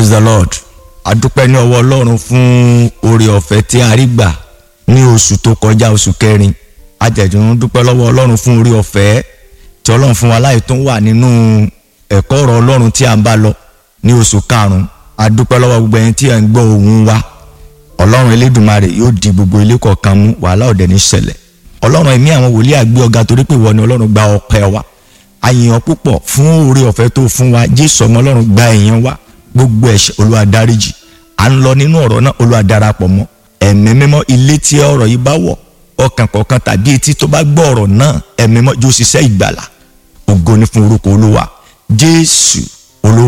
praise the lord adúpẹ́ ní ọwọ́ ọlọ́run fún oore ọ̀fẹ́ tí a rí gbà ní oṣù tó kọjá oṣù kẹrin ajẹ̀dùn dúpẹ́ lọ́wọ́ ọlọ́run fún oore ọ̀fẹ́ tí ọlọ́run fún wa láì tó wà nínú ẹ̀kọ́ ọ̀rọ̀ ọlọ́run tí a ń bá lọ ní oṣù karùn-ún adúpẹ́ lọ́wọ́ gbogbo ẹni tí ẹ̀ ń gbọ́ ohùn wa ọlọ́run elédùnmarè yóò di gbogbo ilé kọ̀ọ̀kan mú wàhálà ọ̀dẹ̀ ní ṣẹlẹ̀ ọlọ́run ẹ̀mí àwọn wòlíì àgbé ọ̀gá torí pé ìwọ ni ọlọ́run gba ọpẹ́ wa àyìnbó púpọ̀ fún oore ọ̀fẹ́ tó fún wa jésù ọmọ ọlọ́run gba èèyàn wa gbogbo ẹ̀ṣẹ̀ olúwa dáríjì à ń lọ nínú ọ̀rọ̀ náà olúwa darapọ̀ mọ́ ẹ̀mí mímọ́ ilé tí ọ̀rọ̀ yìí bá wọ̀ ọkàn kọ̀ọ̀kan tàbí etí tó bá gbọ́ ọ̀rọ̀ náà ẹ̀mí mímọ́ jó ṣiṣẹ́ ìgbàlà ògo ni fún orúkọ olúwa jésù